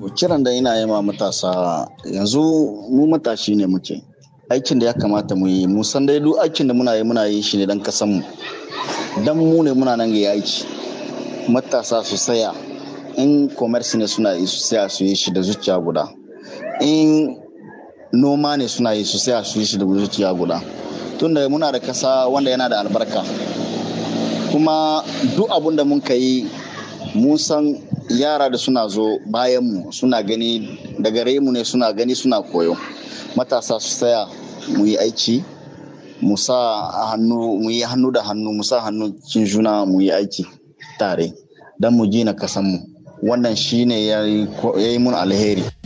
kiran da ina yi ma matasa yanzu mu matashi ne muke aikin da ya kamata mu yi mu san dai duk aikin da muna yi muna yi shi ne dan kasan mu dan mu ne muna nan ga aiki matasa su saya in commerce ne suna yi su saya su yi shi da zuciya guda in noma ne suna yi su saya su yi shi da zuciya guda tunda muna da kasa wanda yana da albarka kuma duk abun da mun yi mun san yara da suna zo bayanmu suna gani da gare mu ne suna gani suna koyo matasa su tsaya mu yi aiki mu sa hannu mu yi hannu da hannu mu sa hannu cin juna mu yi aiki tare don mu gina kasanmu wannan shine ya yi mun alheri